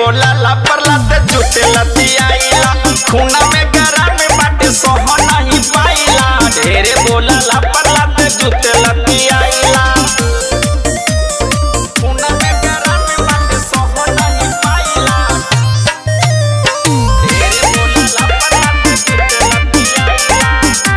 बोला ला परला ते जुटे लतियाइला खूना में गरा में बाटे सोह नहीं पाइला ढेरे बोला ला परला ते जुटे लतियाइला खूना में गरा में बाटे सोह नहीं पाइला ढेरे बोला ला परला ते जुटे लतियाइला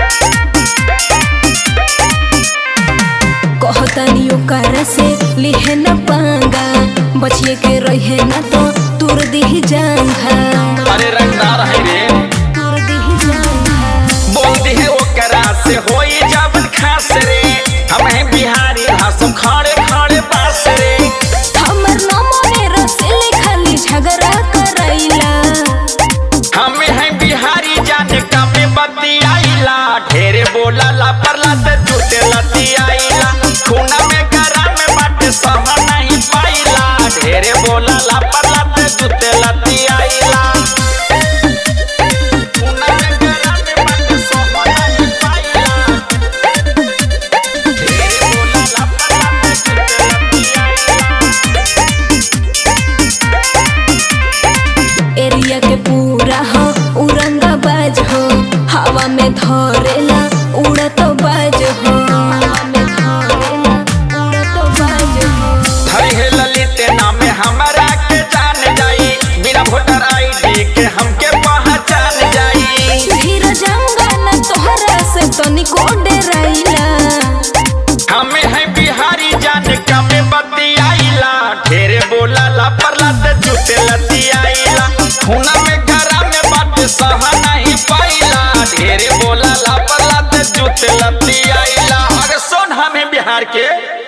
कहतानी ओकर से लिहे न पांगा बचिए के रहे न तो तुर दिही जांघा अरे रंगदार है रे तुर दिही जांघा बोलती है ओकरा से होई जावन खास रे हम हैं बिहारी हंसम खड़े खड़े पास रे हमर नमोने रसेले खाली झगड़ा करैला हम हैं बिहारी जाने का में बतियाइला ढेरे बोला ला परला ते झूठे लतियाइला खूना में गरा में बाटे सह नहीं पाइला ढेरे बोला ला परला ते झूठे लतियाइला खूना में गरा में बाटे सह नहीं पाइला ढेरे बोला ला परला ते झूठे लतियाइला एरिया के पूरा हो उरंगा बाज हो हवा में धरेला उड़त बाज हो हवा में धरेला उड़त बाज हो धरी है ललित नाम हमारा के जान जाई बिना वोटर आईडी के हमके पहचान जाई धीर जाऊंगा न तोहरा से तनिको डराइला हमें है बिहारी जान का में बतियाइला ढेरे बोला ला परला ते झूठे लतियाइला खूना में गरा में बात सहा